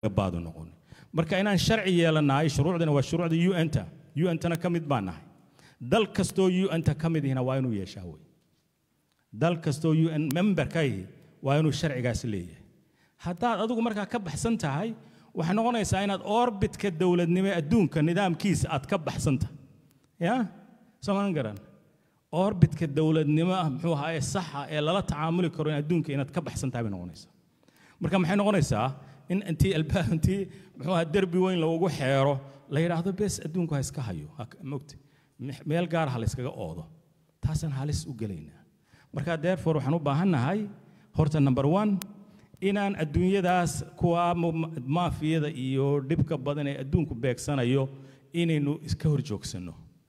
baadu noqon marka inaan sharci yeelanahay shuruucdana waa shuruucda un-ta un-tana ka mid baan nahay dal kastoo un-ta ka mid ihina waa inuu yeeshaa wey dal kastoo un member ka ihi waa inuu sharcigaas leeyahay haddaad adigu markaa ka baxsan tahay waxay noqonaysaa inaad orbitka dowladnimo ee adduunka nidaamkiisa aad ka baxsan tahay ya soomaan garan orbitka dowladnimo ah muxuu ahaa ee saxa ee lala tacaamuli karo in adduunka inaad ka baxsan tahay bay noqonaysaa marka maxay noqonaysaa in intii albaab intii muxuu ahaa derbi weyn loogu xeero la yidhaahdo bes adduunku ha iska hayo mogta meel gaar ha la iskaga oodo taasaan halis u gelaynaa marka therefore waxaan u baahannahay horta number one inaan adduunyadaas kuwa maafiyada iyo dhibka badan ee adduunku beegsanayo inaynu iska hor joogsanno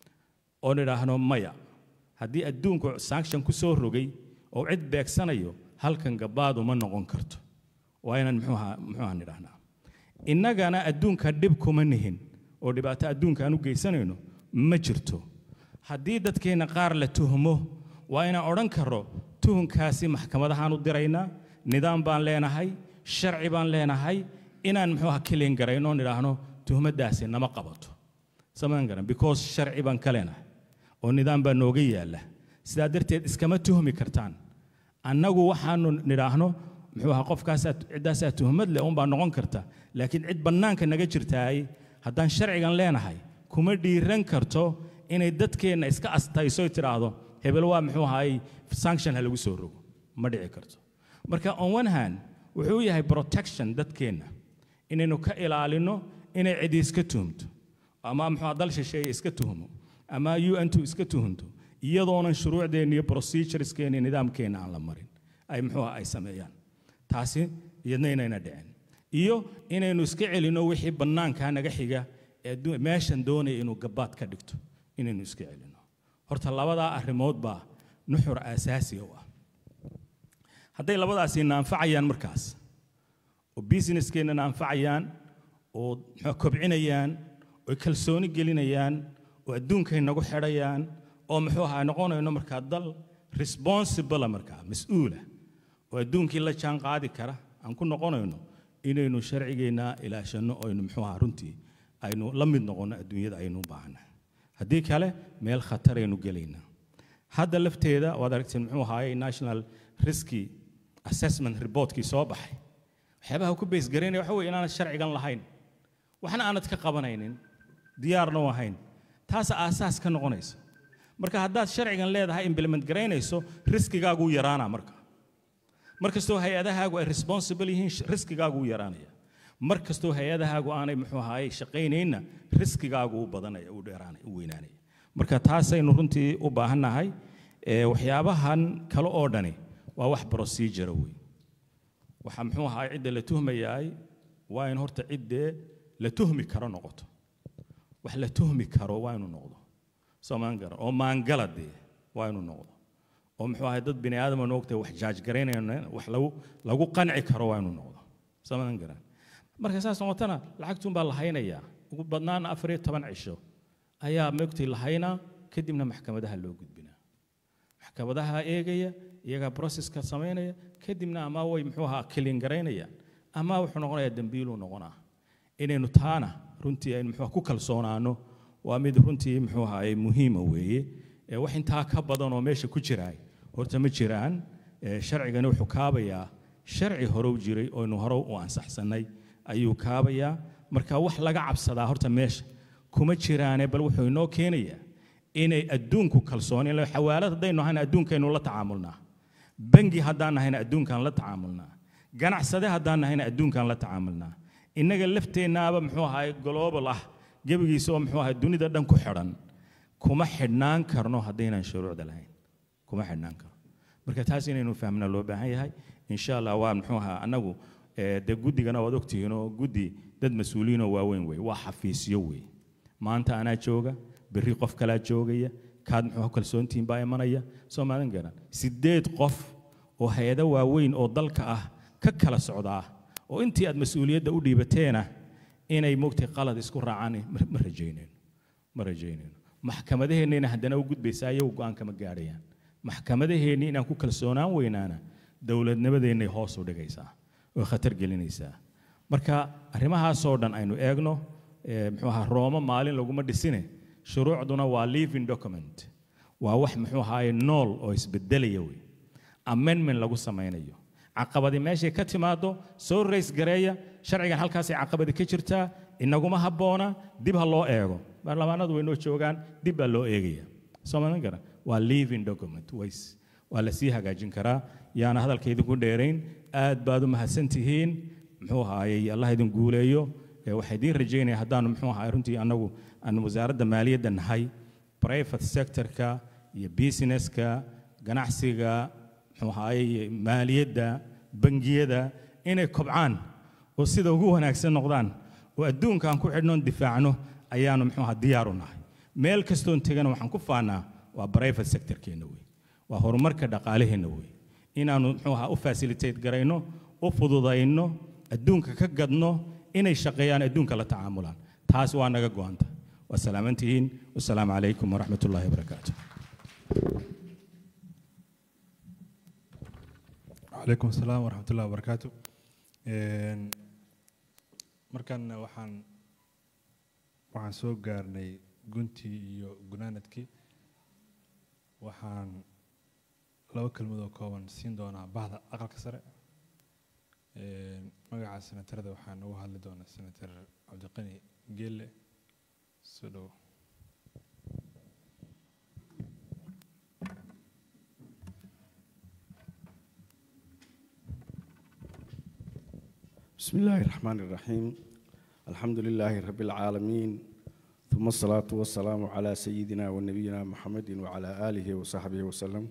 oo nidhaahno maya haddii adduunku sanction ku soo rogay oo cid beegsanayo halkan gabaadu ma noqon karto waa inaan muxuuha muxuuha nidhaahnaa innagana adduunka dhib kuma nihin oo dhibaato adduunka aan u geysanayno ma jirto haddii dadkeenna qaar la tuhmo waa inaan odhan karro tuhunkaasi maxkamadahaan u diraynaa nidaam baan leenahay sharci baan leenahay inaan muxuuha kilin garayno nidhaahno tuhmaddaasi nama qabato samaan garan because sharci baan ka leenahay oo nidaam baa nooga yaalla sidaa darteed iskama tuhmi kartaan annagu waxaanu nidhaahno muxuu ahaa qofkaasaa ciddaasaa tuhmad leh unbaa noqon karta laakiin cid bannaanka naga jirtaay haddaan sharcigan leenahay kuma dhiiran karto inay dadkeenna iska astaysoy tidhaahdo hebel waa muxuu ahaay sanction ha lagu soo rogo ma dhici karto marka on one hand wuxuu yahay protection dadkeenna inaynu ka ilaalino inay cidi iska tuhumto ama muxuu dal shisheeye iska tuhmo ama un-tu iska tuhunto iyadoonan shuruucdeenna iyo procedureskeena iyo nidaamkeenna aan la marin ay muxuu ay sameeyaan taasi iyadna inayna dhicin iyo inaynu iska celinno wixii bannaankaa naga xiga ee meeshan doonaya inuu gabaad ka dhigto inaynu iska celinno horta labadaa arrimood baa nuxur aasaasiga u ah hadday labadaasi naanfacayaan markaas oo businesskeenna naanfacayaan oo kobcinayaan oo kalsooni gelinayaan oo adduunkay nagu xidhayaan oo muxuu ahaa noqonayno markaa dal responsible markaa mas-uula oo adduunkii la jaan qaadi kara aan ku noqonayno inaynu sharcigeenna ilaashanno aynu muxuu ahaa runtii aynu la mid noqonno adduunyada aynu u baahnahay haddii kale meel khataraynu gelaynaa hadda lafteeda waad aragteen muxuu ahaayey national risky assessment reportkii soo baxay waxyaabaha ku beysgaraynaya waxa weye inaanad sharcigan lahayn waxna aanad ka qabanaynin diyaarna u ahayn taasa aasaas ka noqonaysa marka haddaad sharcigan leedahay implement garaynayso riskigaaguu yaraanaa marka mar kastoo hay-adahaagu ay responsible yihiin riskigaaguu yaraanaya mar kastoo hay-adahaagu aanay muxuu ahaayey shaqaynaynna riskigaagu u badanaya u dheeraanaya u weynaanaya marka taasaynu runtii u baahannahay waxyaabahan kale oo dhani waa wax procedure wey waxaa muxuu ahaay cidda la tuhmayaay waa in horta ciddee la tuhmi karo noqoto wax la tuhmi karo waa inuu noqdo soomaan garan oo maangala dee waa inuu noqdo oo muxuu ahay dad bini aadama noogtay wax jaaj garaynayna wax lagu lagu qanci karo waa inuu noqdo soomaan garan marka saas noqotana lacagtuun baa la haynayaa ugu badnaan afar iyo toban cisho ayaa moogtay la haynaa kadibna maxkamadaha loo gudbinaa maxkamadaha eegaya iyagaa processka samaynaya kadibna ama way muxuu ahaa kilin garaynayaan ama wuxuu noqonayaa dembiiluu noqonaa inaynu taana runtii aynu muxuu ku kalsoonaano waa mid runtii muxuu ahaay muhiima weeye wax intaa ka badan oo meesha ku jiraay horta ma jiraan sharcigani wuxuu kaabayaa sharci hore u jiray oo aynu hore u ansaxsannay ayuu kaabayaa marka wax laga cabsadaa horta meesha kuma jiraane bal wuxuu inoo keenayaa inay adduunku kalsooni xawaalad haddaynu ahayna adduunkaynu la tacaamulnaa bangi haddaan nahayna adduunkaan la tacaamulnaa ganacsade haddaan nahayna adduunkaan la tacaamulnaa innaga lafteennaaba muxuu ahaay global ah gebigiisa oo muxuu ahay dunida dhan ku xidhan kuma xidhnaan karno haddaynaan shuruucda lahayn kuma xidhnaan karno marka taas inaynu fahmna loo baahan yahay insha allah waa muxuu ahaa annagu dee guddigana waad ogtihiinoo guddi dad mas-uuliyiinoo waaweyn wey waa xafiisyo wey maanta anaa jooga berri qof kalaa joogaya kaad muxuu kalsoontihiin baa imanaya soo maadan garan sideed qof oo hay-ado waaweyn oo dalka ah ka kala socdaa oo intii aad mas-uuliyadda u dhiibateena inay mogtay qalad isku raacaan ma rajaynayno ma rajaynayno maxkamadaheennayna haddana u gudbaysaa iyagu go-aan kama gaadhayaan maxkamadaheenni inaan ku kalsoonaan weynaana dowladnimadeennay hoos u dhigaysaa oo khatar gelinaysaa marka arrimahaasoo dhan aynu eegno ee, muxuu ahaa roomo maalin laguma dhisine shuruucduna waa living document waa wax muxuu ahaaye nool oo isbedelaya wey amendment lagu samaynayo caqabadi meeshay ka timaado soo rays gareeya sharcigan halkaasay caqabadi ka jirtaa inaguma habboona dib ha loo eego baarlamaanadu way noo joogaan dib baa loo eegaya soo maran kara waa living document ways waa la sii hagaajin karaa yaana hadalka idinku dheerayn aad baad u mahadsan tihiin muxuu ahaayey allah idin guuleeyo ee waxaa idiin rajaynaya haddaanu muxuu ahaay runtii annagu aan wasaaradda maaliyadda nahay private sectorka iyo businesska ganacsiga muxuu ahaayey maaliyadda bangiyada inay kobcaan oo sida ugu wanaagsan noqdaan oo adduunka aan ku xidhnoon difaacno ayaanu muxuu ahaa diyaaru nahay meel kastoon tegana waxaan ku faanaa waa private sectorkeenna wey waa horumarka dhaqaalaheenna wey inaanu muxuu ahaa u facilitate garayno u fududayno adduunka ka gadno inay shaqeeyaan adduunka la tacaamulaan taas waa naga go'anta waa salaamantihiin wasalaamu calaykum waraxmat ullaahi wabarakaatu calaykum asalaam waraxmat ullahi wabarakaatu Een, markan waxaan waxaan soo gaarnay guntii iyo gunaanadkii waxaan laba kelmad oo kooban siin doonaa bahda aqalka sare Een, magaca senatarada waxaan uga hadli doonaa senator cabdiqani geelle soo dhowo بسم الله الرحمن الرحيم الحمد لله رب العالمين ثم الصلاة والسلام على سيدنا ونبينا محمد وعلى آله وصحبه وسلم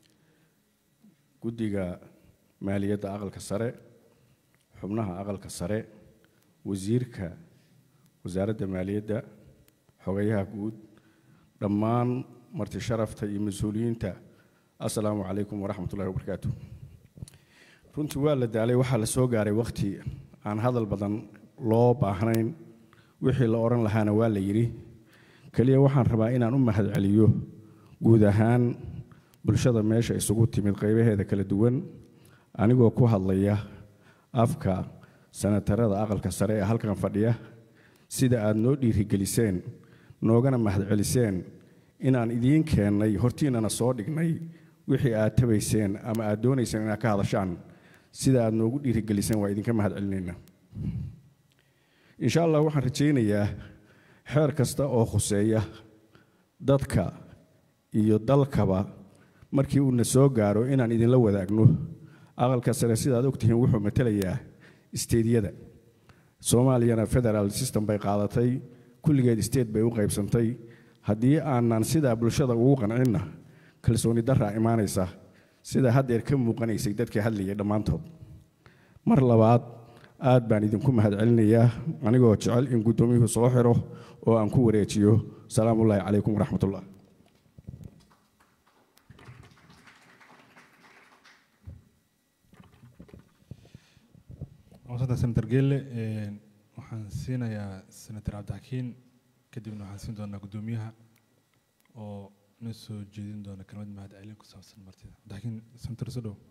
قدق مالية أغل كسرة حبناها أغل كسرة وزيرك وزارة مالية حويها قود دمان مرت شرفت مسؤولين السلام عليكم ورحمة الله وبركاته runtii waa la daalay waxaa la soo gaaray wakhti aan hadal badan loo baahnayn wixii la odhan lahaana waa la yidhi keliya waxaan rabaa inaan u mahadceliyo guud ahaan bulshada meesha isugu timid qaybaheeda kala duwan anigoo ku hadlaya afka sanatarada aqalka sare ee halkan fadhiya sida aad noo dhiirigeliseen noogana mahadceliseen inaan idiin keennay hortiinnana soo dhignay wixii aad tabayseen ama aad doonayseen inaad ka hadashaan sida aad noogu dhiirigeliseen waa idinka mahadcelinaynaa insha allah waxaan rajaynayaa xeer kasta oo khuseeya dadka iyo dalkaba markii uuna soo gaaro inaan idinla wadaagno aqalka sare sidaad ogtihiin wuxuu matelayaa isteedyada soomaaliyana federal system bay qaadatay kulligeed state bay u qaybsantay haddii aanan sidaa bulshada ugu qancinna kalsooni daraa imaanaysa sida haddeer ka muuqanaysay dadkii hadlayay dhammaantood mar labaad aad baan idinku mahadcelinayaa anigoo jecel in guddoomiyuhu soo xiro oo aan ku wareejiyo salaamullaahi calaykum waraxmatullah maasanta senator geelle Een, waxaan siinayaa senator cabdixakiin kadibna waxaan siin doonaa guddoomiyaha oo na soo jeedin doona kelmad mahadcelin ku saabsan martida cabdixakiin senator soo dhow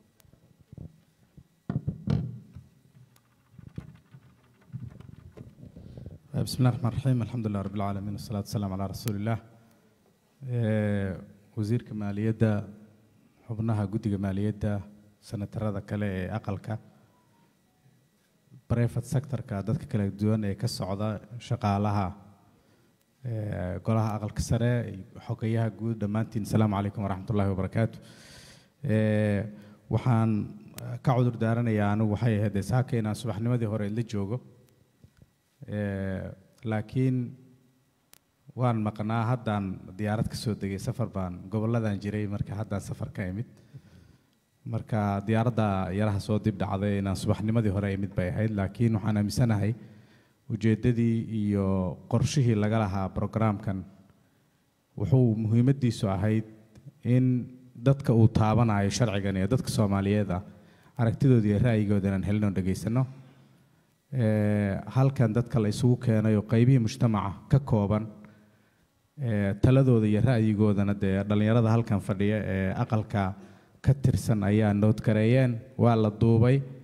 بسم الله الرحمن الرحيم الحمد لله رب العالمين والصلاة والسلام على رسول الله Ee, wasiirka maaliyadda xubnaha guddiga maaliyadda senatarada kale ee aqalka private sectorka dadka kala duwan ee ka socda shaqaalaha ee, golaha aqalka sare iyo xogayaha guud dhammaantiin asalaamu calaykum waraxmatullaahi wabarakaatu Ee, waxaan eh, ka cudur daaranayaa anigu waxay ahayd saaka inaan subaxnimadii hore la joogo Ee, laakiin waan maqnaa haddaan diyaarad ka soo degay safar baan gobolladan jiray marka haddaan safar ka imid marka diyaaradda yaraha soo dib dhacday inaan subaxnimadii hore imid bay ahayd laakiin waxaan aaminsanahay ujeeddadii iyo qorshihii laga lahaa programkan wuxuu muhiimaddiisu ahayd in dadka uu taabanayo sharcigan iyo dadka soomaaliyeed ah aragtidooda iyo ra'yigooda inaan helin oo dhegaysano Ee, halkan dadka la isugu keenay oo qaybihii mujtamaca ka kooban ee, taladooda iyo ra'yigoodana dee dhallinyarada halkan fadhiya ee aqalka ka tirsan ayaa noodgareeyeen waa la duubay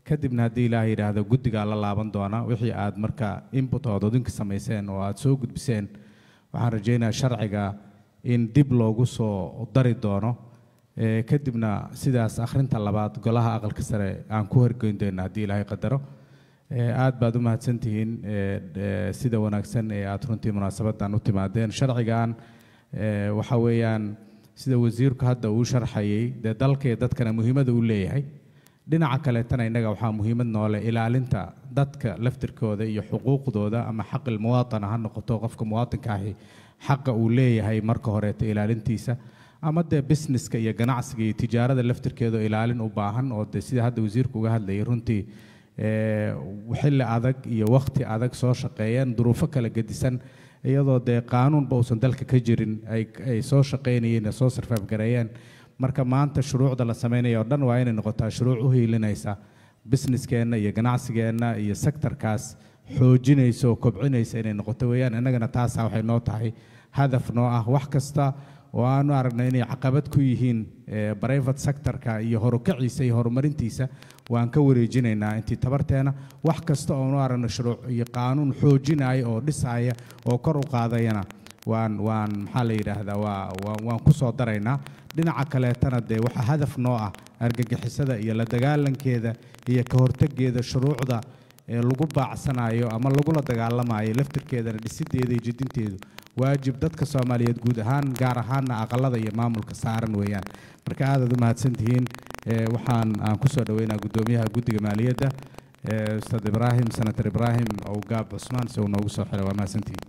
kadibna haddii ilaah yidhaahdo guddigaa la laaban doona wixii aad marka input ood odinka samayseen oo aad soo gudbiseen waxaan rajaynayaa sharciga in dib loogu soo dari doono Eh, kadibna sidaas akhrinta labaad golaha aqalka sare aan ku horgeyn doono haddii ilaahay qadaro Eh, aad baad u mahadsantihiin eh, eh, sida wanaagsan ee aad runtii munaasabadan u timaadeen sharcigan eh, waxa weeyaan sida wasiirku hadda uu sharxayay dee dalka iyo dadkana muhiimada uu leeyahay dhinaca kaleetana innaga waxaa muhiimad noole ilaalinta dadka laftirkooda iyo xuquuqdooda ama xaqil muwaatana ha noqoto qofka muwaatinka ahi xaqa uu leeyahay marka horeeto ilaalintiisa ama dee businesska iyo ganacsiga iyo tijaarada laftirkeeda oo ilaalin u baahan oo dee sida hadda wasiirku uga hadlayay runtii eh, xilli adag iyo waqti adag soo shaqeeyeen duruufo kala gedisan iyadoo dee qaanuunba uusan dalka ka jirin ay ay soo shaqeynayeen ee soo sarfaafgareeyeen marka maanta shuruucda la sameynaya oo dhan waa inay noqotaa shuruuc u hiilinaysa businesskeenna iyo ganacsigeenna iyo sektorkaas xoojinaysa oo kobcinaysa inay noqoto weeyaan innagana taasaa waxay noo tahay hadaf noo ah wax kasta oo aanu aragnay inay caqabad ku yihiin eh, private sectorka iyo horukaciisa iyo horumarintiisa waan ka wareejinaynaa intii tabarteena wax kasta oo aanu aragno shuruuc iyo qaanuun xoojinaya oo dhisaya oo kor u qaadayana waan waan maxaa la yidhaahdaa waa waa- waan ku soo daraynaa dhinaca kaleetana dee waxaa hadaf noo ah argagixisada iyo la dagaalankeeda iyo ka hortegeeda shuruucda ee lagu baacsanayo ama lagula dagaalamayo laftirkeedana dhisideeda iyo jidinteedu waajib dadka soomaaliyeed guud ahaan gaar ahaanna aqalada iyo maamulka saaran weeyaan marka aadaad u mahadsantihiin Eh, waxaan aan kusoo dhaweynaa guddoomiyaha guddiga maaliyadda eh, ustaad ibraahim senator ibraahim owgaab cusmaan si uu noogu soo xiray waa mahadsantihiin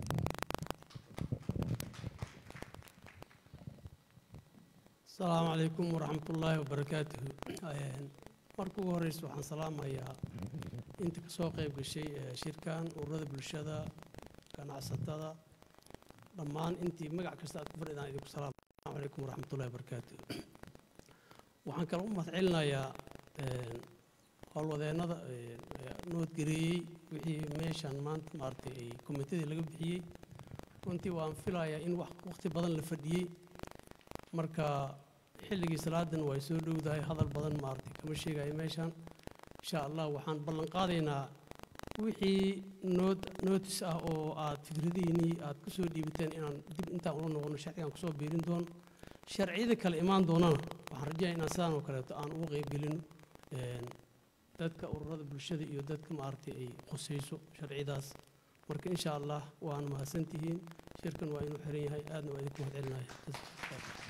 asalaamu calaykum waraxmatullaahi wabarakaatuhu Een, marka ugu horeysa waxaan salaamayaa inta ka soo qayb gashay ee shirkan ururada bulshada ganacsatada dhammaan intii magac kasta aad ku fadhidaan idinku salaam asalaamu calaykum waraxmatullaahi wabarakaatuhu waxaan kale u mahadcelinayaa een, howlwadeennada een, ee noodgareeyey wixii meeshan maanta maaragtay ay komitadii laga bixiyey runtii waan filayaa in wax waqti badan la fadhiyey marka xilligii salaadan way soo dhowdahay hadal badan maaragtay kama sheegayo meeshan insha allah waxaan ballan qaadaynaa wixii nood nootis ah oo aad fikradihiinnii aad ku soo dhiibateen inaan dib intaan ula noqono sharcigan kusoo biirin doono sharciyada kale imaan doonana waxaan rajaya inaan sidaan oo kaleeto aan uga qaybgelino een, dadka ururada bulshada iyo dadka maaragtay ay khusayso sharcidaas marka insha allah waan mahadsantihiin shirkan waa inuu xiran yahay aadna waa idinku mahadcelinaya